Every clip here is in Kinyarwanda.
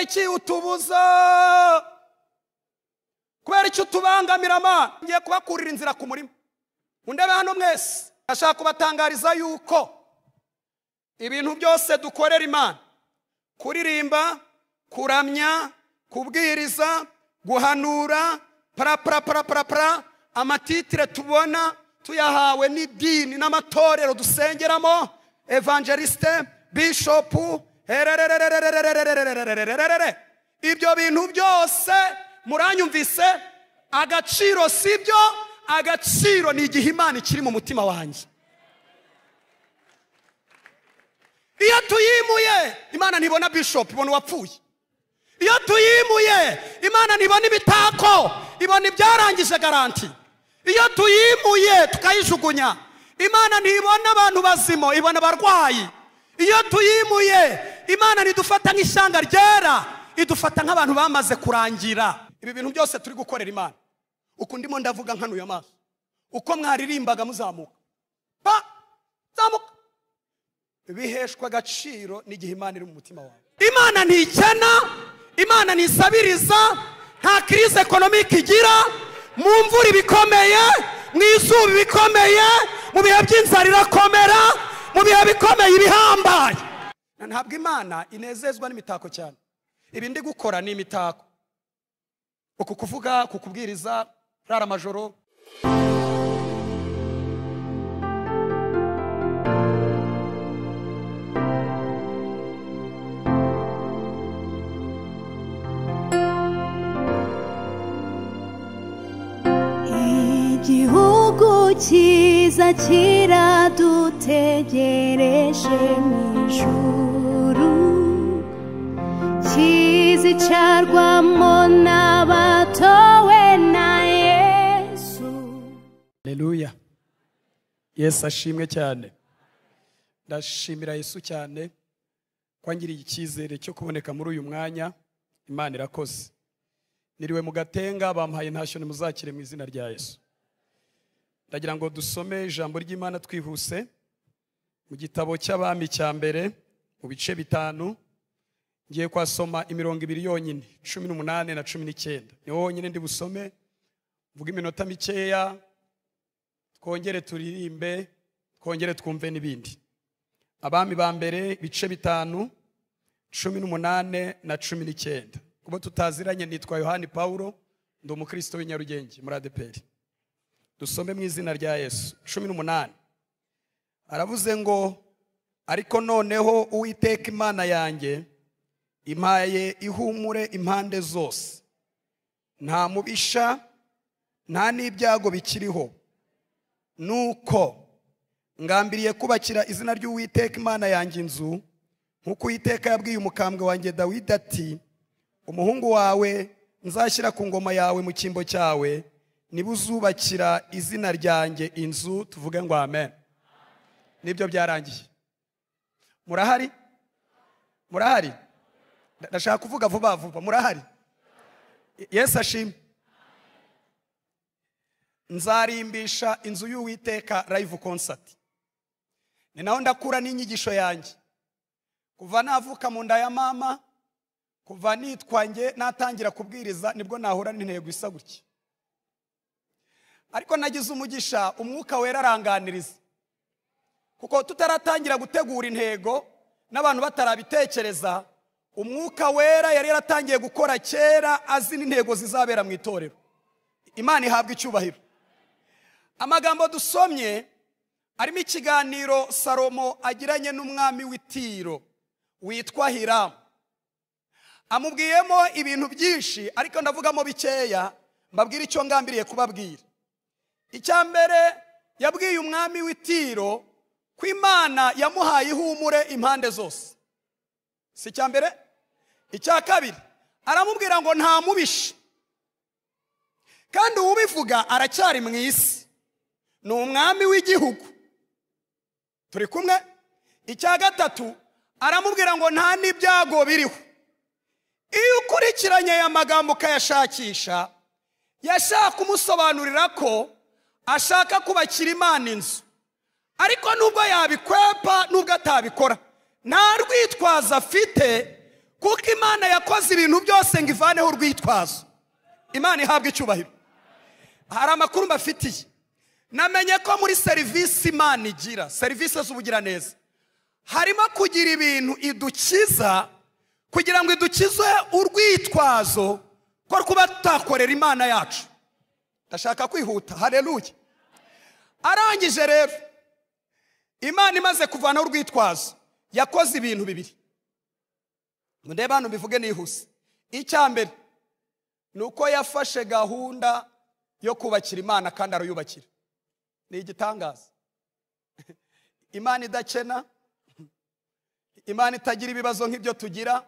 iki utubuza kubera iki utubangamira mana ngiye kubakurira inzira ku murima mundebe hano mwese ndashaka kubatangariza yuko ibintu byose dukorera imana kuririmba kuramya kubwiriza guhanura paraparaparapara amatitire tubona tuyahawe n'idini n'amatorero dusengeramo evangeliste bishopu ibyo bintu byose muranyumvise agaciro si byo agaciro ni igihe imana ikiri mu mutima wanjye iyo tuyimuye imana ntibona bishopu ibona uwapfuye iyo tuyimuye imana ntibona imitako ibona ibyarangije garanti iyo tuyimuye tukayijugunya imana ntibona abantu bazima ibona abarwayi iyo tuyimuye imana ntidufata nk'ishyanga ryera idufata nk'abantu bamaze kurangira ibi bintu byose turi gukorera imana uku ndimo ndavuga nkanuye amaso uko mwaririmbaga muzamuka pa zamuka biheshwa agaciro n'igihe imana iri mu mutima wawe imana ntikena imana ntisabiriza nta kirize ekonomike igira mu mvura ibikomeye mu izuba ibikomeye mu bihe by'inzara irakomera mu bihe bikomeye ibihambaye ntabwo imana inezezwa n'imitako cyane ibi ndi gukora ni imitako uku kuvuga kukubwiriza rara amajoro igihugu cyiza kiradutegereje mu ijuru kizicarwamo n'abatowe na yesu Haleluya. Yesu ashimwe cyane. Ndashimira Yesu cyane ko angiriye icyizere cyo kuboneka muri uyu mwanya. Imana irakoze. Niriwe mu gatenga bampaye ntashyo muzakire mu izina rya Yesu. Ndagira ngo dusome ijambo ry'Imana twihuse mu gitabo cy'abami cya mbere mu bice bitanu ngiye kwasoma imirongo ibiri yonyine cumi n'umunani na cumi n'icyenda niho wonyine ndi busome mvuga iminota mikeya twongere turirimbe twongere twumve n'ibindi abami ba mbere ibice bitanu cumi n'umunane na cumi n'icyenda kuba tutaziranye nitwa yohani paul ndi umukristo w'inyarugenge muri adeperi dusome mu izina rya yesu cumi n'umunani aravuze ngo ariko noneho uwiteka imana yanjye impaye ihumure impande zose nta mubisha nta n'ibyago bikiriho nuko ngambiriye kubakira izina ry'uwiteka imana yanjye inzu nk'uko uwiteka yabwiye umukambwe wanjye dawidi ati umuhungu wawe nzashyira ku ngoma yawe mu cyimbo cyawe niba uzubakira izina ryanjye inzu tuvuge ngo amen nibyo byarangiye murahari murahari ndashaka kuvuga vuba vuba murahari yesu ashimwe nzarimbisha inzu y'uwiteka live concert ni naho ndakura n'inyigisho yanjye kuva navuka mu nda ya mama kuva nitwange natangira kubwiriza nibwo nahura n'intego isa gutya ariko nagize umugisha umwuka wera aranganiriza kuko tutaratangira gutegura intego n'abantu batarabitekereza umwuka wera yari yaratangiye gukora kera azi n'intego zizabera mu itorero imana ihabwa icyubahiro amagambo dusomye arimo ikiganiro salomo agiranye n'umwami w'itiro witwa hiramu amubwiyemo ibintu byinshi ariko ndavugamo bikeya mbabwira icyo ngambiriye kubabwira icya mbere yabwiye umwami w'itiro ko imana yamuhaye ihumure impande zose si icya mbere icya kabiri aramubwira ngo nta mubishe kandi uwubivuga aracyari mu isi ni umwami w'igihugu turi kumwe icya gatatu aramubwira ngo nta n'ibyago biriho iyo ukurikiranye aya magambo ukayashakisha yashaka kumusobanurira ko ashaka kubakira imana inzu ariko nubwo yabikwepa nubwo atabikora nta rwitwazo afite kuko imana yakoze ibintu byose ngo ivaneho urwitwazo imana ihabwa icyubahiro hari amakuru mbafitiye namenye ko muri serivisi imana igira serivisi z'ubugiraneza harimo kugira ibintu idukiza kugira ngo idukize urwitwazo ko kuba tutakorera imana yacu ndashaka kwihuta hareruye arangije rero imana imaze kuvanaho urwitwazo yakoze ibintu bibiri murebe hano mbivuge nihuse icya mbere ni uko yafashe gahunda yo kubakira imana kandi arayubakira ni igitangaza imana idakena imana itagira ibibazo nk'ibyo tugira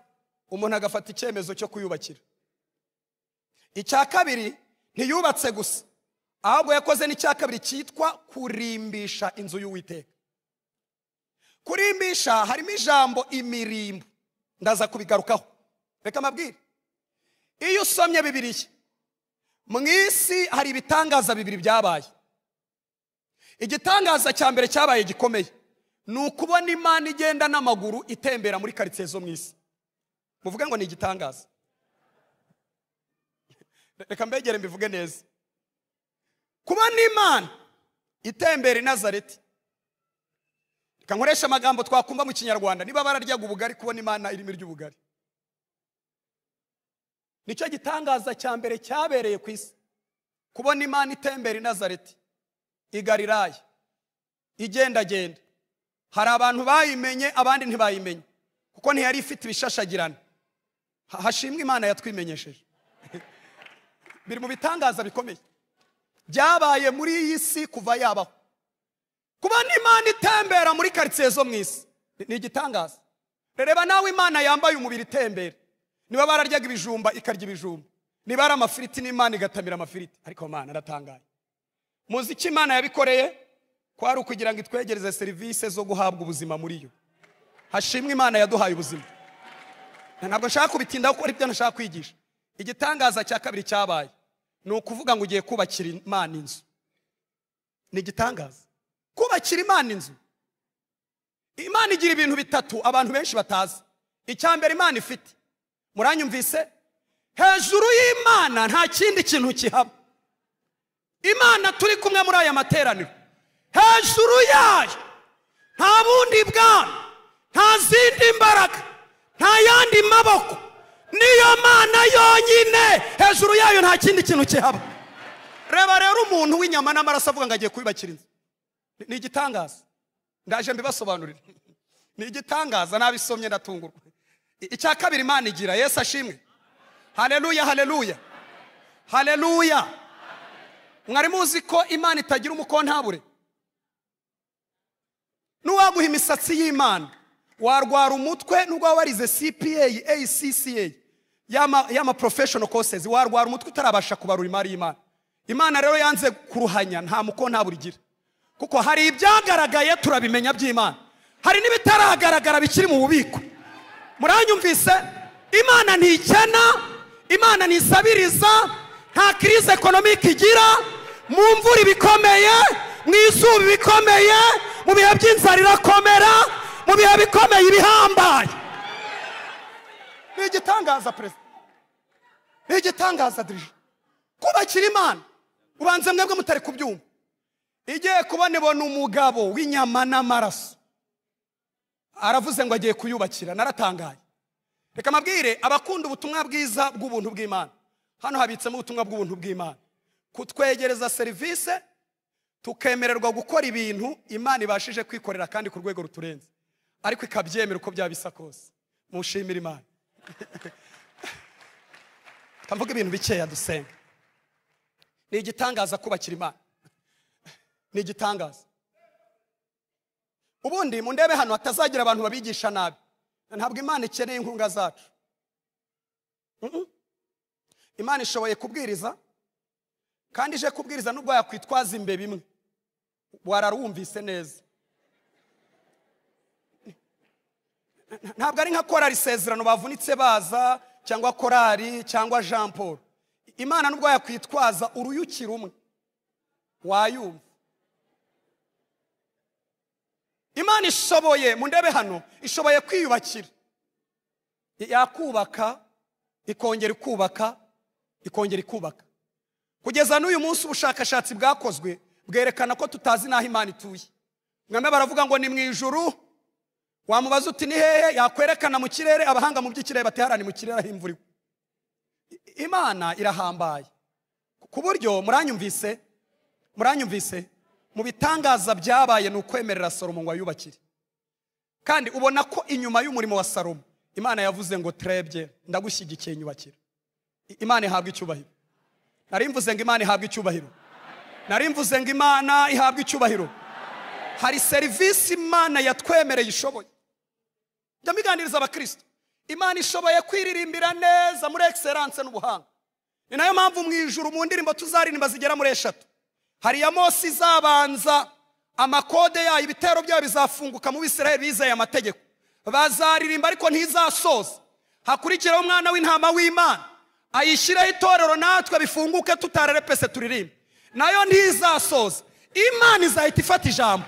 umuntu agafata icyemezo cyo kuyubakira icya kabiri ntiyubatse gusa ahubwo yakoze n'icya kabiri cyitwa kurimbisha inzu y'uwiteka kurimbisha harimo ijambo imirimbo ndaza kubigarukaho reka amabwire iyo usomye bibiriya mu isi hari ibitangaza bibiri byabaye igitangaza cya mbere cyabaye gikomeye ni ukubona imana igenda n'amaguru itembera muri karitsiye zo mu isi muvuge ngo ni igitangaza reka mbegere mbivuge neza kubona imana itembera inazareti reka nkoresha amagambo twakumva mu kinyarwanda niba bararyaga ubugari kubona imana irimo iry'ubugari nicyo gitangaza cya mbere cyabereye ku isi kubona imana itembera inazareti igariraya igendagenda hari abantu bayimenye abandi ntibayimenye kuko ntiyari ifite ibishashagirana hashimwe imana yatwimenyesheje biri mu bitangaza bikomeye byabaye muri iyi si kuva yabaho kuba n'imana itembera muri karitsiye zo mu isi ni igitangaza reba nawe imana yambaye umubiri itembera niba bararyaga ibijumba ikarya ibijumba niba ari amafiriti n'imana igatamira amafiriti ariko mana aratangaye muzi icyo imana yabikoreye kwari ukugira ngo itwegereze serivisi zo guhabwa ubuzima muri yo hashimwe imana yaduhaye ubuzima ntabwo nshaka kubitindaho kuko aribyo nashaka kwigisha igitangaza cya kabiri cyabaye ni ukuvuga ngo ugiye kubakira imana inzu ni igitangaza kubakira imana inzu imana igira ibintu bitatu abantu benshi batazi icya mbere imana ifite muranyumvise hejuru y'imana nta kindi kintu kihaba imana turi kumwe muri aya materaniro hejuru yayo nta bundi bwana nta zindi mbaraga nta yandi maboko niyo mana yonyine hejuru yayo nta kindi kintu kihaba reba rero umuntu w'inyama n'amaraso avuga ngo agiye kubibakira inzu ni igitangaza ndaje mbibasobanurire ni igitangaza nabisomye ndatungurwa icya kabiri imana igira yesu ashimwe hareruya hareruya hareruya mwari muzi ko imana itagira umukontabure n'uwaguha imisatsi y'imana warwara umutwe n'ubwo waba warize cpa acca y'ama professional courses warwara umutwe utarabasha kubarura imari y'imana imana rero yanze kuruhanya nta mukontabure igira kuko hari ibyagaragaye turabimenya by'imana hari n'ibitaragaragara bikiri mu bubiko muranyumvise imana ntikena imana ntisabiriza nta kirize ekonomike igira mu mvura ibikomeye mu izuba ibikomeye mu bihe by'inzara irakomera mu bihe bikomeye ibihambaye ni igitangaza perezida ni igitangaza dirije kubakira imana ubanza mwebwe mutari kubyumva igiye kubona ibona umugabo w'inyama n'amaraso aravuze ngo agiye kuyubakira naratangaye reka amabwire abakunda ubutumwa bwiza bw'ubuntu bw'imana hano habitsemo ubutumwa bw'ubuntu bw'imana kutwegereza serivisi tukemererwa gukora ibintu imana ibashije kwikorera kandi ku rwego ruturenze ariko ikabyemera uko byaba bisa kose mushimire imana tukavuga ibintu bikeya dusenga ni igitangaza kubakira imana ni igitangaza ubundi mu ndebe hano hatazagira abantu babigisha nabi ntabwo imana ikeneye inkunga zacu imana ishoboye kubwiriza kandi ije kubwiriza n'ubwo yakwitwaza imbe bimwe wararwumvise neza ntabwo ari nka korari isezerano bavunitse baza cyangwa korari cyangwa jean paul imana n'ubwo yakwitwaza uruyuki rumwe wayumva imana ishoboye mu ndebe hano ishoboye kwiyubakira yakubaka ikongera ikubaka ikongera ikubaka kugeza n'uyu munsi ubushakashatsi bwakozwe bwerekana ko tutazi n'aho imana ituye mwame baravuga ngo ni mu ijuru wamubaza uti ni hehe yakwerekana mu kirere abahanga mu by'ikirere batiharane mu kirere aho imvura igwa I- imana irahambaye ku buryo muranyumvise muranyumvise mu bitangaza byabaye ni ukwemerera salomo ngo ayubakire kandi ubona ko inyuma y'umurimo wa salomo imana yavuze ngo turebye ndagushyigikiye nyubakira I- imana ihabwa icyubahiro nari mvuze ngo imana ihabwa icyubahiro nari mvuze ngo imana ihabwa icyubahiro hari serivisi imana yatwemereye ishoboye njya mbiganiriza abakristo imana ishoboye kwiririmbira neza muri egiseranse n'ubuhanga ni nayo mpamvu mu ijuru mu ndirimbo tuzaririmba zigera muri eshatu hari iya mose izabanza amakode yayo ibitero byayo bizafunguka mu bisirayeli bizeye amategeko bazaririmba ariko ntizasoza hakurikiraho umwana w'intama w'imana ayishyireho itorero natwe bifunguke tutarerepese turirimbe nayo ntizasoza imana izahita ifata ijambo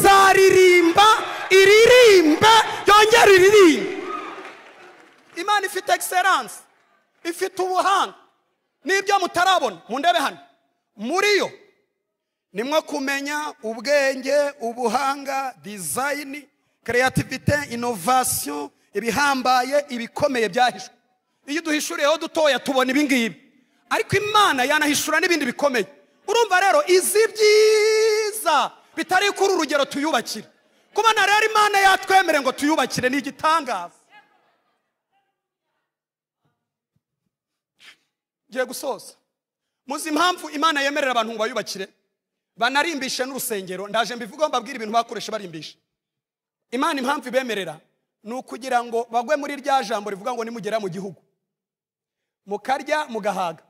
izaririmba iririmbe yongere iririmbe imana ifite egiseranse ifite ubuhanga n'ibyo mutarabona mu ndebe hano muri yo nimwo kumenya ubwenge ubuhanga dizayini kereyativite inovasiyo ibihambaye ibikomeye byahishwe iyo duhishuriyeho dutoya tubona ibi ngibi ariko imana yanahishura n'ibindi bikomeye urumva rero izi byiza bitari kuri urugero tuyubakire kubona rero imana yatwemere ngo tuyubakire ni igitangaza ngiye gusoza muzi impamvu imana yemerera abantu ngo bayubakire banarimbishe n'urusengero ndaje mbivugaho mbabwire ibintu bakoresha barimbisha imana impamvu ibemerera ni ukugira ngo bagwe muri rya jambo rivuga ngo nimugera mu gihugu mukarya mugahaga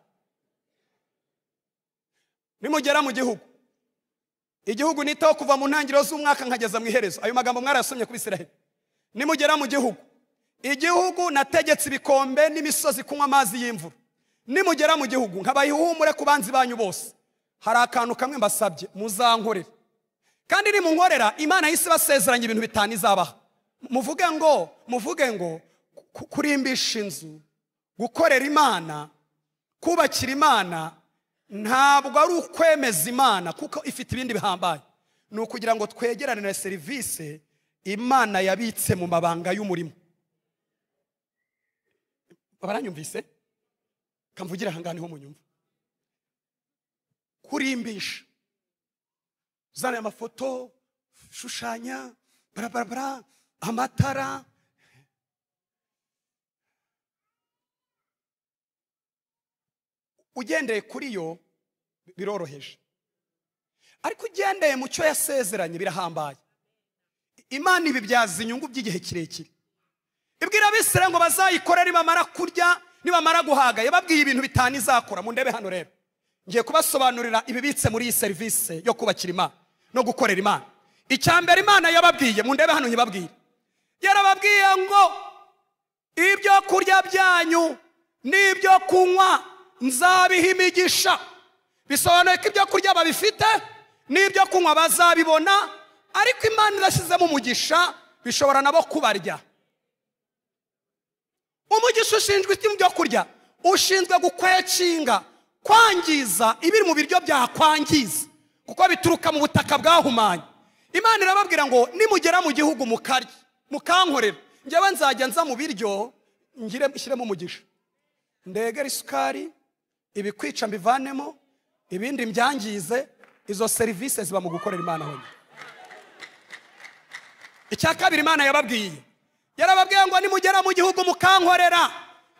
nimugera mu gihugu igihugu nitaho kuva mu ntangiriro z'umwaka nkageza mu iherezo ayo magambo mwarayasomye ku bisiraheli nimugera mu gihugu igihugu nategetse ibikombe n'imisozi kunywa amazi y'imvura nimugera mu gihugu nkabaha ihumure ku banzi banyu bose hari akantu kamwe mbasabye muzankorera kandi nimunkorera imana yahise ibasezeranya ibintu bitanu izabaha muvuge ngo muvuge ngo ku- kurimbisha inzu gukorera imana kubakira imana ntabwo ari ukwemeza imana kuko ifite ibindi bihambaye ni ukugira ngo twegerane na serivisi imana yabitse mu mabanga y'umurimo baranyumvise kamvugire ahangana niho munyumva kurimbisha uzana amafoto shushanya barabarabara amatara ugendeye kuri yo biroroheje ariko ugendeye mu cyo yasezeranye birahambaye imana ibibyaza inyungu by'igihe kirekire ibwira abisirayeli ngo bazayikorere nibamara kurya nibamara guhaga yababwiye ibintu bitanu izakora mu ndebe hano rero ngiye kubasobanurira ibibitse muri iyi serivisi yo kubakira imana no gukorera imana icya mbere imana yababwiye mu ndebe hano ntibabwiye yarababwiye ngo ibyo kurya byanyu n'ibyo kunywa nzabiha imigisha bisobanuye ko ibyo kurya babifite n'ibyo kunywa bazabibona ariko imana irashyizemo umugisha bishobora nabo kubarya umugisha ushinzwe iki mu byo kurya ushinzwe gukwekinga kwangiza ibiri mu biryo byakwangiza kuko bituruka mu butaka bwahumanye imana irababwira ngo nimugera mu gihugu mukarye mukankorera ngewe nzajya nza mu biryo ngire nshyiremo umugisha ndegere isukari ibikwica mbivanemo ibindi mbyangize izo serivisi ziba mu gukorera imana honyine icya kabiri imana yababwiye yarababwiye ngo nimugera mu gihugu mukankorera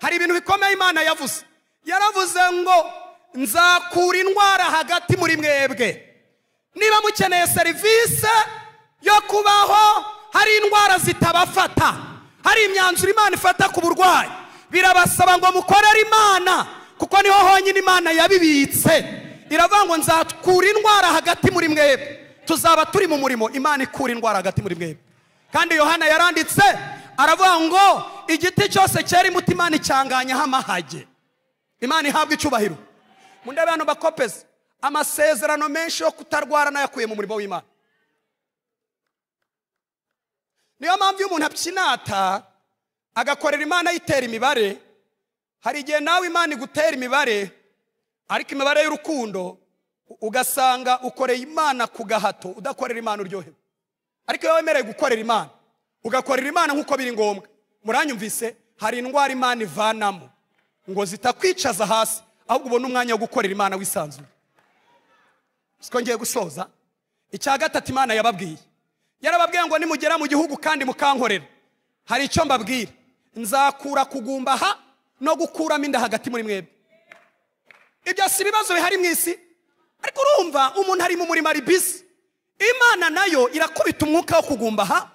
hari ibintu bikomeye imana yavuze yaravuze ngo nzakura indwara hagati muri mwebwe niba mukeneye serivisi yo kubaho hari indwara zitabafata hari imyanzuro imana ifata ku burwayi birabasaba ngo mukorere imana kuko niho honyine imana yabibitse iravuga ngo nzakura indwara hagati muri mwebwe tuzaba turi mu murimo imana ikura indwara hagati muri mwebwe kandi yohana yaranditse aravuga ngo igiti cyose cyera imbuto imana icyanganyaho amahage imana ihabwa icyubahiro mu ndebe hano bakopeze amasezerano menshi yo kutarwara nayakuye mu murimo w'imana niyo mpamvu iyo umuntu abyinata agakorera imana ayitera imibare hari igihe nawe imana igutera imibare ariko imibare y'urukundo u- ugasanga ukoreye imana ku gahato udakorera imana uryohewe ariko iyo wemerewe gukorera imana ugakorera imana nk'uko biri ngombwa muranyumvise hari indwara imana ivanamo ngo zitakwicaza hasi ahubwo ubone umwanya wo gukorera imana wisanzuye siko ngiye gusoza icya gatatu imana yababwiye yarababwiye ngo nimugera mu gihugu kandi mukankorera hari icyo mbabwira nzakura kugumba aha no gukuramo inda hagati muri mwebwe ibyo si ibibazo bihari mu isi ariko urumva umuntu ari mu murimo ari bisi imana nayo irakubita umwuka wo kugumbaha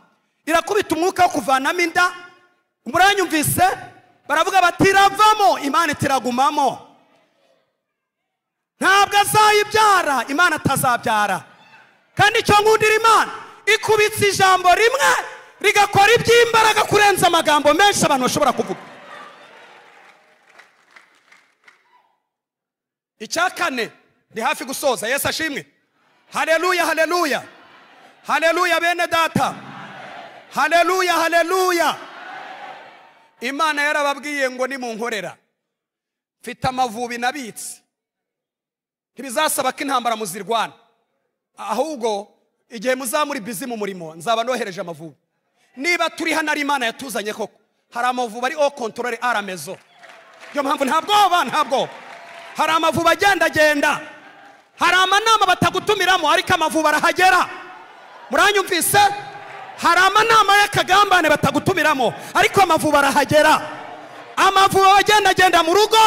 irakubita umwuka wo kuvanamo inda muranyumvise baravuga bati iravamo imana itiragumamo ntabwo azayibyara imana atazabyara kandi icyo nkundira imana ikubitse ijambo rimwe rigakora iby'imbaraga kurenza amagambo menshi abantu bashobora kuvuga icya kane ni hafi gusoza yesu ashimwe haleluya haleluya haleluya bene data haleluya haleluya imana yarababwiye ngo nimunkorera mfite amavubi nabitse ntibizasaba ko intambara muzirwana ahubwo igihe muzaba muri bizi mu murimo nzaba nohereje amavubi niba turi hano ari imana yatuzanye koko hari amavubi ari o kontorore aramezo niyo mpamvu nta bwoba nta bwoba hari amavubi agendagenda hari amanama batagutumiramo ariko amavubi arahagera muranyumvise hari amanama y'akagambane batagutumiramo ariko amavubi arahagera amavubi agendagenda mu rugo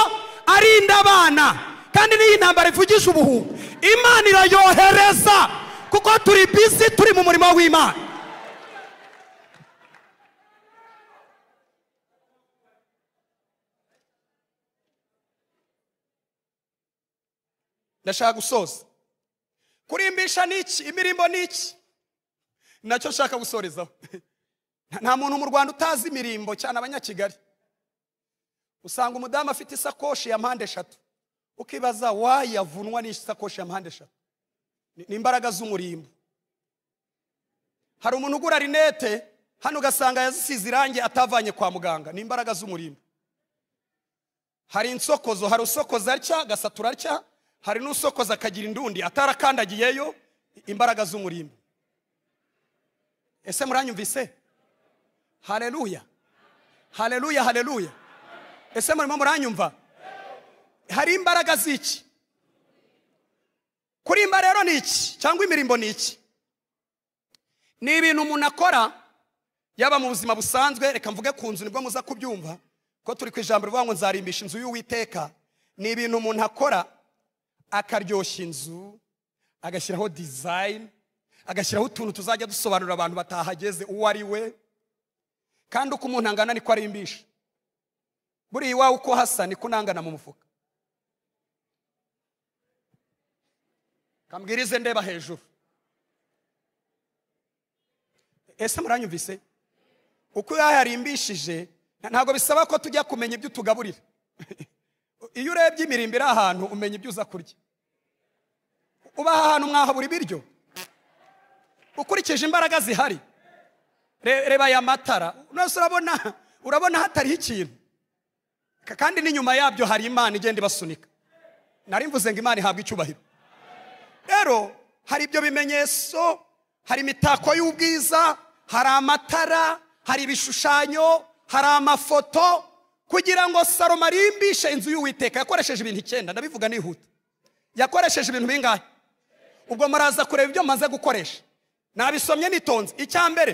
arinda abana kandi n'iyi ntambara ivugisha ubuhubu imana irayohereza kuko turi bizi turi mu murimo w'imana ndashaka gusoza kurimbisha ni iki imirimbo ni iki nacyo nshaka gusorezaho Nta- nta muntu mu rwanda utazi imirimbo cyane abanyakigali usanga umudamu afite isakoshi ya mpande eshatu ukibaza wayavunwa n'isakoshi ya mpande eshatu Ni- ni imbaraga z'umurimbo hari umuntu ugura rinete hano ugasanga yazisize irangi atavanye kwa muganga ni imbaraga z'umurimbo hari insokozo hari usokoza atya agasatura atya hari n'usokoza akagira indundi atarakandagiyeyo imbaraga z'umurimbo ese muranyumvise haleluya haleluya haleluya ese murimo muranyumva hari imbaraga z'iki kurimba rero ni iki cyangwa imirimbo ni iki ni ibintu umuntu akora yaba mu buzima busanzwe reka mvuge ku nzu nibwo muza kubyumva ko turi ku ijambo rivuga ngo nzarimbisha inzu y'uwiteka ni ibintu umuntu akora akaryoshya inzu agashyiraho dizayini agashyiraho utuntu tuzajya dusobanurira abantu batahageze uwo ari we kandi uko umuntu angana niko arimbisha buriya iwawe uko hasa niko unangana mu mufuka kambwirize ndeba hejuru ese muranyumvise uko yayarimbishije ntabwo bisaba ko tujya kumenya ibyo utugaburira iyo urebye imirimbo iri ahantu umenya ibyo uza kurya uba ahantu mwahabura ibiryo ukurikije imbaraga zihari Re- reba aya matara nose urabona urabona hatariho ikintu Ka- kandi n'inyuma yabyo hari imana igenda ibasunika nari mvuze ngo imana ihabwa icyubahiro rero hari ibyo bimenyetso hari imitako y'ubwiza hari amatara hari ibishushanyo hari amafoto kugira ngo salomo arimbishe inzu y'uwiteka yakoresheje ibintu icyenda ndabivuga nihuta yakoresheje ibintu bingahe ubwo muraza kureba ibyo maze gukoresha nabisomye nitonze icya mbere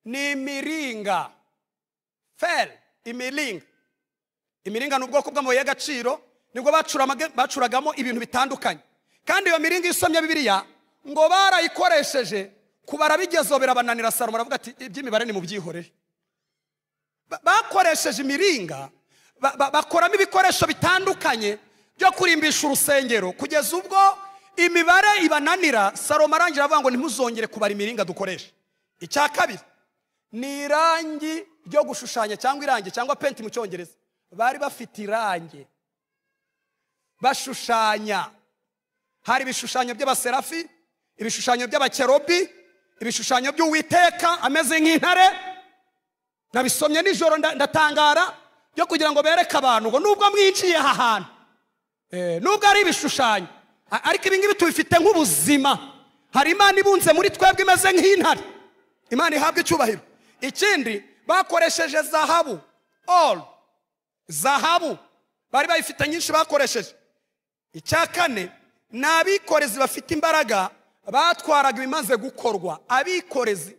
ni imiringa feri imiringa imiringa ni ubwoko bw'amabuye y'agaciro nibwo bacuramaga- bacuragamo ibintu bitandukanye kandi iyo miringa iyo usomye bibiliya ngo barayikoresheje kubara bigezo birabananira salomo aravuga ati iby'imibare nimubyihorere Ba- bakoresheje imiringa ba- ba- bakoramo ibikoresho bitandukanye byo kurimbisha urusengero kugeza ubwo imibare ibananira salomo arangira avuga ngo ntimuzongere kubara imiringa dukoresha icya kabiri ni irangi ryo gushushanya cyangwa irangi cyangwa penti mu cyongereza bari bafite irangi bashushanya hari ibishushanyo by'abaserafi ibishushanyo by'abakerobi ibishushanyo by'uwiteka ameze nk'intare nabisomye nijoro nda- ndatangara byo kugira ngo bereke abantu ngo nubwo mwinjiye aha hantu Eh, nubwo ari ibishushanyo a- ariko ibi ngibi tubifite nk'ubuzima hari imana ibunze muri twebwe imeze nk'intare imana ihabwa icyubahiro ikindi bakoresheje zahabu all zahabu bari bayifite nyinshi bakoresheje icya kane ni abikorezi bafite imbaraga batwaraga ibimaze gukorwa abikorezi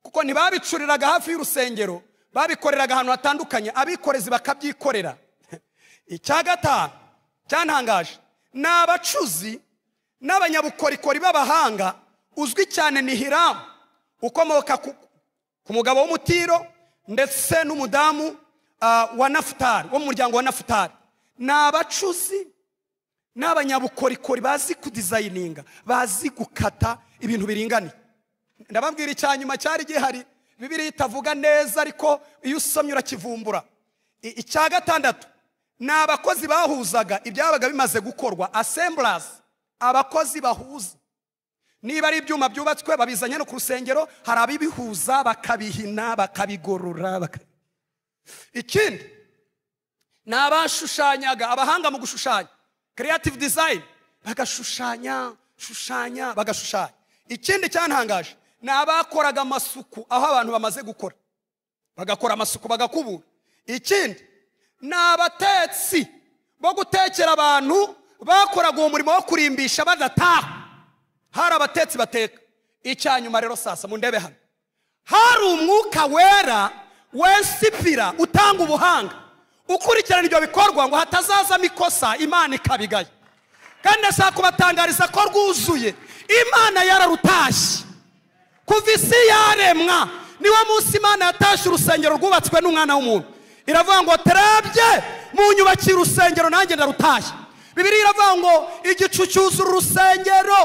kuko ntibabicuriraga hafi y'urusengero babikoreraga ahantu hatandukanye abikorezi bakabyikorera icya gatanu cyantangaje ni abacuzi n'abanyabukorikori b'abahanga uzwi cyane ni hiramu ukomoka ku, ku mugabo w'umutiro ndetse n'umudamu ah, wa nafutari wo mu muryango wa nafutari ni abacuzi n'abanyabukorikori bazi kudizayininga bazi gukata ibintu biringaniye ndababwira icya nyuma cyari gihari bibiriya itavuga neza ariko iyo usomye urakivumbura I- icya gatandatu ni abakozi bahuzaga ibyabaga bimaze gukorwa asemburazi abakozi bahuza niba ari ibyuma byubatswe babizanye no ku rusengero hari abibihuza bakabihina bakabigorora baka- ikindi ni abashushanyaga abahanga mu gushushanya creative design bagashushanya shushanya bagashushanya ikindi cyantangaje ni abakoraga amasuku aho abantu bamaze gukora bagakora amasuku bagakubura ikindi ni abatetsi bo gutekera abantu bakoraga uwo murimo wo kurimbisha badataha hari abatetsi bateka icyanyuma rero sasa mundebe hano hari umwuka wera wensipira utanga ubuhanga ukurikirana ibyo bikorwa ngo hatazazamo ikosa imana ikabigaya kandi ndashaka kubatangariza ko rwuzuye imana yararutashye kuva isi yaremwa niwo munsi imana yatashye urusengero rwubatswe n'umwana w'umuntu iravuga ngo terabye munyubakiye urusengero nanjye ndarutashye bibiri iravuga ngo igicu cyuzura urusengero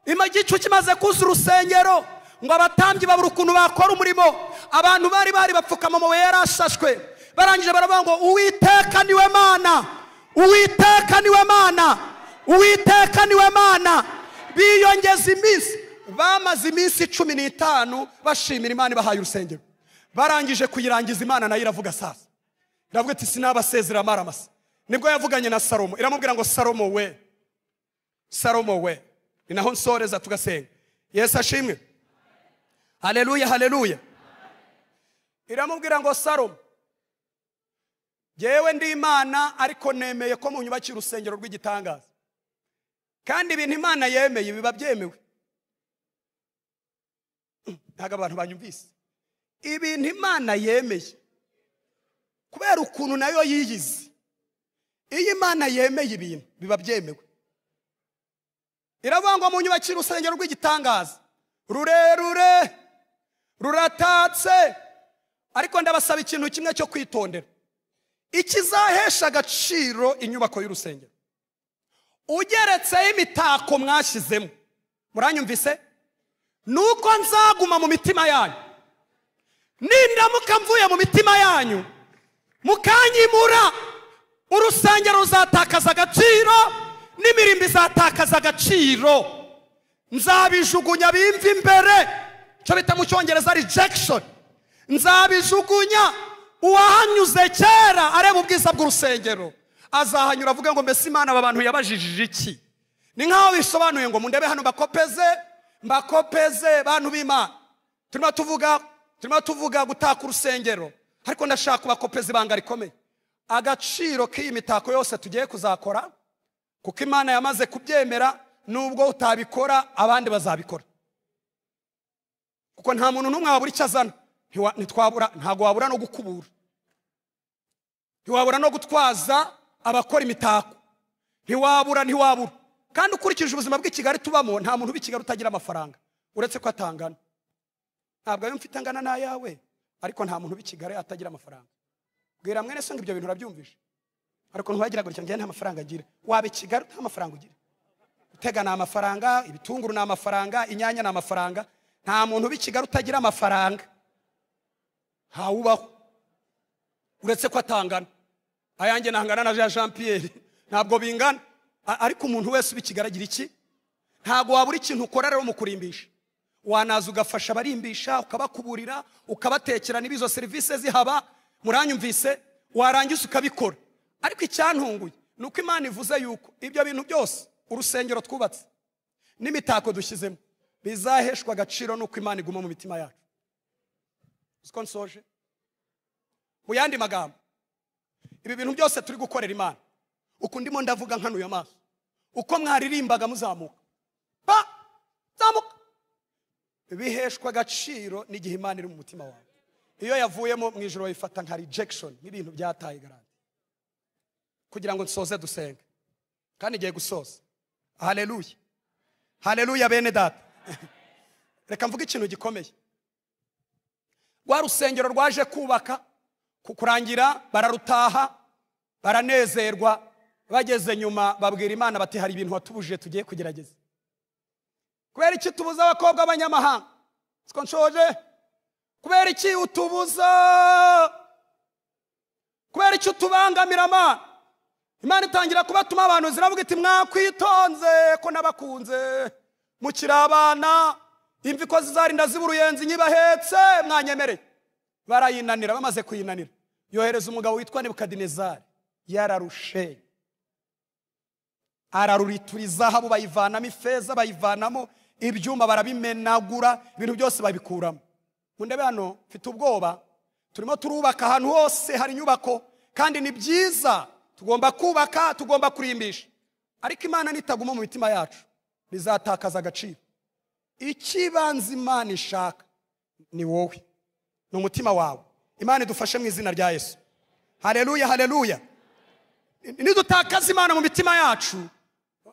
ima igicu kimaze kuzura urusengero ngo abatambyi babura ukuntu bakora umurimo abantu bari bari bapfukama amabuye yari ashashwe barangije baravuga ngo uwiteka niwe mana uwiteka niwe mana uwiteka niwe mana biyongeza iminsi bamaze iminsi cumi n'itanu bashimira imana ibahaye urusengero barangije kuyirangiza imana nayo iravuga sasa iravuga iti sinabasezera amaramasa nibwo yavuganye na salomo iramubwira ngo salomo we salomo we ni naho nsoreza tugasenga yesu ashimwe haleluya haleluya iramubwira ngo salomo yewe ndi imana ariko nemeye ko munyubakira urusengero rw'igitangaza kandi ibintu imana yemeye biba byemewe ntabwo abantu banyumvise ibintu imana yemeye kubera ukuntu nayo yiyizi iyo imana yemeye ibintu biba byemewe iravuga ngo munyubakire urusengero rw'igitangaza rurerure ruratatse ariko ndabasaba ikintu kimwe cyo kwitondera ikizahesha agaciro inyubako y'urusengero ugeretseho imitako mwashyizemo muranyumvise nuko nzaguma mu mitima yanyu nindamuka mvuye mu mitima yanyu mukanyimura urusengero ruzatakaza agaciro n'imirimbo izatakaza agaciro nzabijugunya bimve imbere icyo bita mu cyongereza rejection nzabijugunya uwahanyuze kera areba ubwiza bw'urusengero azahanyura avuge ngo mbese imana aba bantu yabajijije iki ni nk'aho bisobanuye ngo mundebe hano mbakopeze mbakopeze bantu b'imana turimo tuvuga turimo tuvuga gutaka urusengero ariko ndashaka kubakopeza ibanga rikomeye agaciro k'iyi mitako yose tugiye kuzakora kuko imana yamaze kubyemera nubwo utabikora abandi bazabikora kuko nta muntu n'umwe wabura icyo azana Ntiwa- ntitwabura ntabwo wabura no gukubura ntiwabura no gutwaza abakora imitako ntiwabura ntiwabura kandi ukurikije ubuzima bw'i kigali tubamo nta muntu uba i kigali utagira amafaranga uretse ko atangana ntabwo ayo mfite angana n'ayawe ariko nta muntu uba i kigali atagira amafaranga bwira mwene so ngo ibyo bintu urabyumvishe ariko ntiwagira gutya njye nta mafaranga agira waba i kigali nta mafaranga ugira gutega ni amafaranga ibitunguru ni amafaranga inyanya ni amafaranga nta muntu uba i kigali utagira amafaranga ntawubaho uretse ko atangana ayanjye ntangana na Jean- jean pierre ntabwo bingana A- ariko umuntu wese uba i kigali agira iki ntabwo wabura ikintu ukora rero mu kurimbisha wanaza ugafasha abarimbisha ukabakuburira ukabatekera niba izo serivisi zihaba muranyumvise warangiza ukabikora ariko icyantunguye ni uko imana ivuze yuko ibyo bintu byose urusengero twubatse n'imitako dushyizemo bizaheshwa agaciro n'uko imana iguma mu mitima yacu uzi ko nsoje mu yandi magambo ibi bintu byose turi gukorera imana uku ndimo ndavuga nkanuye amaso uko mwaririmbaga muzamuka pa zamuka biheshwa agaciro n'igihe imana iri mu mutima wawe iyo yavuyemo mu ijoro wayifata nka rejection nk'ibintu byataye garanti kugira ngo dusoze dusenge kandi igiye gusoza haleluya haleluya bene data reka mvuge ikintu gikomeye rwa rusengero rwaje kubaka ku kurangira bararutaha baranezerwa bageze nyuma babwira imana bati hari ibintu watubujije tugiye kugerageza kubera iki tubuza abakobwa b'abanyamahanga siko nshoje kubera iki utubuza kubera iki utubangamira amana imana itangira kubatuma abantu ziravuga iti mwakwitonze ko nabakunze mukiri abana imvi ko zizarinda ziba uruyenzi nyibahetse mwanyemereye barayinanira bamaze kuyinanira yohereza umugabo witwa nebukadinezari yararushe araruritura izahabu bayivanamo ifeza bayivanamo ibyuma barabimenagura ibintu byose babikuramo mundebe hano mfite ubwoba turimo turubaka ahantu hose hari inyubako kandi ni byiza tugomba kubaka tugomba kurimbisha ariko imana nitaguma mu mitima yacu bizatakaza agaciro icy'ibanze imana ishaka ni wowe ni umutima wawe imana idufashe mu izina rya yesu hareruya hareruya nidutakaza imana mu mitima yacu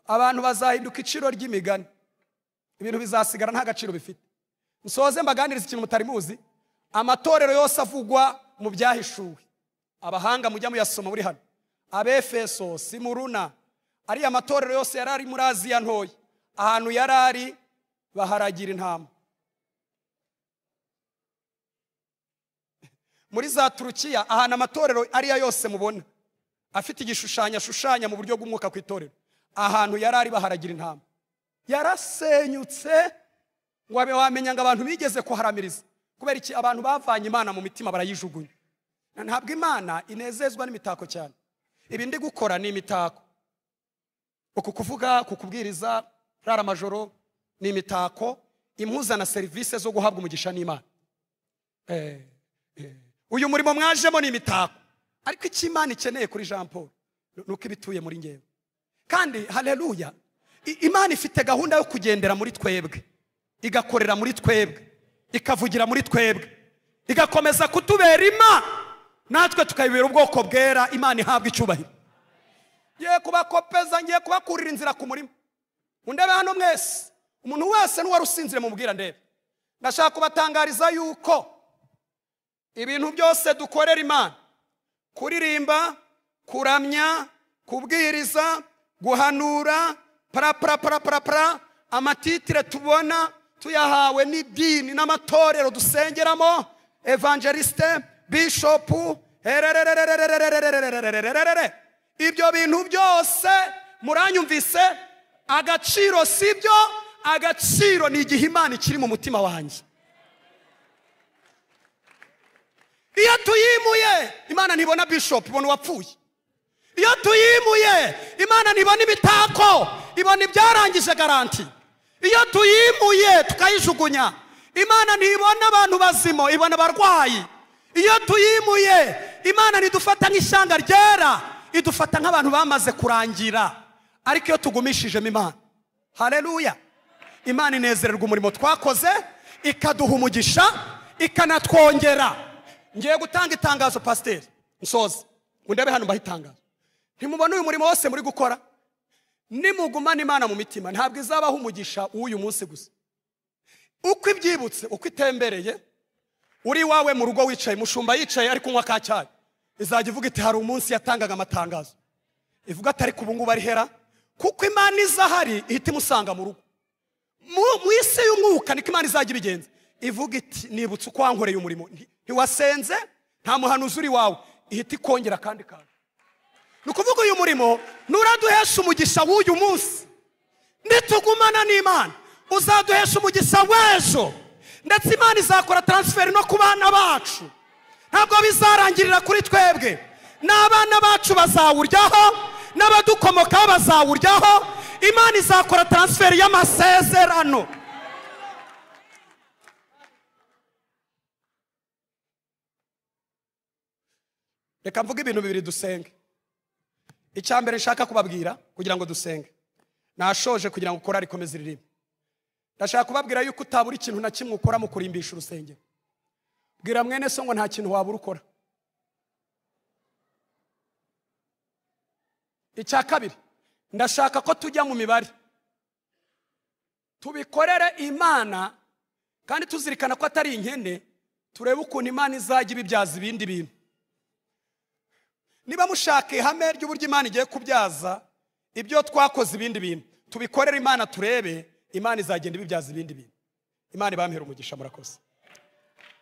abantu bazahinduka iciro ry'imigani ibintu bizasigara nta gaciro bifite musoze mbaganiriza ikintu mutari muzi amatorero yose avugwa mu byahishuwe abahanga mujya muyasoma buri hano abefeso simuruna ariya matorero yose yari ari muri aziya ntoya ahantu yari ari baharagira intama muri za turukiya ahantu amatorero ariya yose mubona afite igishushanyo ashushanya mu buryo bw'umwuka ku itorero ahantu yari ari baharagira intama yarasenyutse ngo wabe wamenya ngo abantu bigeze kuharamiriza kubera iki abantu bavanye imana mu mitima barayijugunya ntabwo imana inezezwa n'imitako cyane ibi ndi gukora ni imitako uku kuvuga ku kubwiriza rara amajoro ni imitako impuza na serivisi zo guhabwa umugisha n'imana uyu murimo mwajemo ni imitako ariko icyo imana ikeneye kuri jean paul ni uko ibituye muri ngewe kandi hareruya imana ifite gahunda yo kugendera muri twebwe igakorera muri twebwe ikavugira muri twebwe igakomeza kutubera imana natwe tukayibera ubwoko bwera imana ihabwa icyubahiro ngiye kubakopeza ngiye kubakurira inzira ku murima mundebe hano mwese umuntu wese n'uwari usinzire mu ndebe ndashaka kubatangariza yuko ibintu byose dukorera imana kuririmba kuramya kubwiriza guhanura paraparaparapara amatitire tubona tuyahawe n'idini n'amatorero dusengeramo evangeliste bishopu ibyo bintu byose muranyumvise agaciro si byo agaciro ni igihe imana ikiri mu mutima wanjye iyo tuyimuye imana ntibona bishopu ibona uwapfuye iyo tuyimuye imana ntibona imitako ibona ibyarangije garanti iyo tuyimuye tukayijugunya imana ntibona abantu bazima ibona abarwayi iyo tuyimuye imana ntidufata nk'ishyanga ryera idufata nk'abantu bamaze kurangira ariko iyo tugumishijemo imana hareruya imana inezererwa umurimo twakoze ikaduha umugisha ikanatwongera ngiye gutanga itangazo pasiteri nsoza ndebe hano itangazo ntimubona uyu murimo wose muri gukora nimugumane imana mu mitima ntabwo izabaho umugisha w'uyu munsi gusa uko ibyibutse uko itembereye uri iwawe mu rugo wicaye mushumba yicaye ari kunywa ka cyayi izajya ivuga iti hari umunsi yatangaga amatangazo ivuga ati ariko ubu ngubu ari hera kuko imana izahari ihita imusanga mu rugo mu isi y'umwuka niko imana izajya ibigenza ivuga iti nibutse uko wankoreye umurimo ntiwasenze nta muhanuzi uri wawe ihita ikongera kandi kandi ni ukuvuga uyu murimo nturaduhesha umugisha w'uyu munsi nitugumana n'imana uzaduhesha umugisha w'ejo ndetse imana izakora taransiferi no ku bana bacu ntabwo bizarangirira kuri twebwe n'abana bacu bazawuryaho n'abadukomokaho bazawuryaho imana izakora taransiferi y'amasezerano reka mvuge ibintu bibiri dusenge icya mbere nshaka kubabwira kugira ngo dusenge nashoje kugira ngo korari ikomeze iririmbe ndashaka kubabwira yuko utabura ikintu na kimwe ukora mu kurimbisha urusengero bwira mwene so ngo nta kintu wabura ukora icya kabiri ndashaka ko tujya mu mibare tubikorere imana kandi tuzirikana ko atari inkene turebe ukuntu imana izajya ibibyaza ibindi bintu niba mushaka ihame ry'uburyo imana igiye kubyaza ibyo twakoze ibindi bintu tubikorere imana turebe imana izagenda ibibyaza ibindi bintu imana ibamhera umugisha murakoze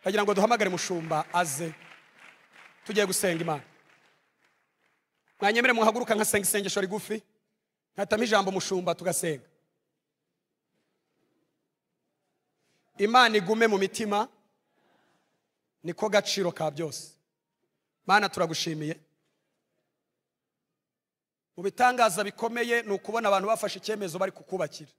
ndagira ngo duhamagare mushumba aze tugiye gusenga imana mwanyemere muhaguruka nkasenga isengesho rigufi nkatamo ijambo mushumba tugasenga imana igume mu mitima niko gaciro ka byose mana turagushimiye mu bitangaza bikomeye ni ukubona abantu bafashe icyemezo bari kukubakira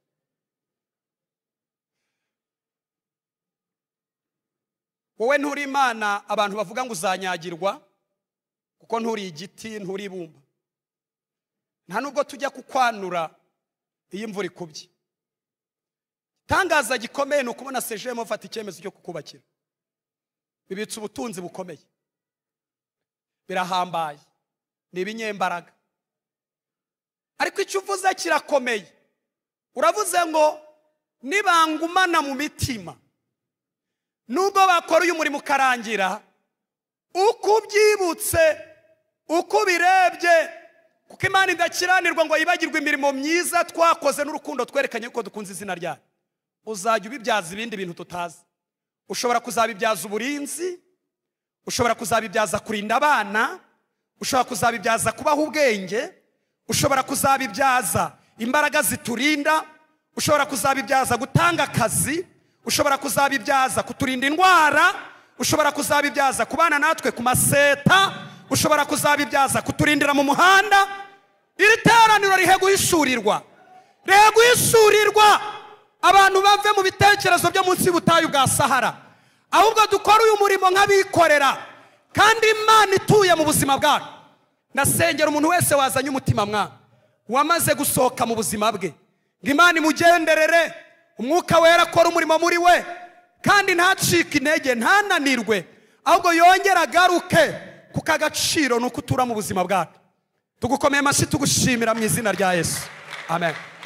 wowe nturi imana abantu bavuga ngo uzanyagirwa kuko nturi igiti nturi ibumba nta nubwo tujya kukwanura iyo imvura ikubye itangaza gikomeye ni ukubona sejemo bafata icyemezo cyo kukubakira bibitse ubutunzi bukomeye birahambaye ni ibinyembaraga ariko icyo uvuze kirakomeye uravuze ngo nibangumana mu mitima nubwo bakora uyu murimo ukarangira uko ubyibutse uko ubirebye kuko imana idakiranirwa ngo yibagirwe imirimo myiza twakoze n'urukundo twerekanye ko dukunze izina ryayo uzajya ubibyaza ibindi bintu tutazi ushobora kuzabibyaza uburinzi ushobora kuzabibyaza kurinda abana ushobora kuzabibyaza kubaho ubwenge ushobora kuzabibyaza imbaraga ziturinda ushobora kuzabibyaza gutanga akazi ushobora kuzabibyaza kuturinda indwara ushobora kuzabibyaza kubana natwe ku maseta ushobora kuzabibyaza kuturindira mu muhanda iri teraniro rihe guhishurirwa rihe guhishurirwa abantu bave mu bitekerezo byo munsi y'ubutayu bwa sahara ahubwo dukora uyu murimo nk'abikorera kandi imana ituye mu buzima bwacu ndasengera umuntu wese wazanye umutima mwana wamaze gusohoka mu buzima bwe ngo imana imugenderere umwuka wera akora umurimo muri we kandi ntacike intege ntananirwe ahubwo yongere agaruke kuko agaciro ni uko utura mu buzima bwacu tugukomeye amashyi tugushimira mu izina rya yesu amen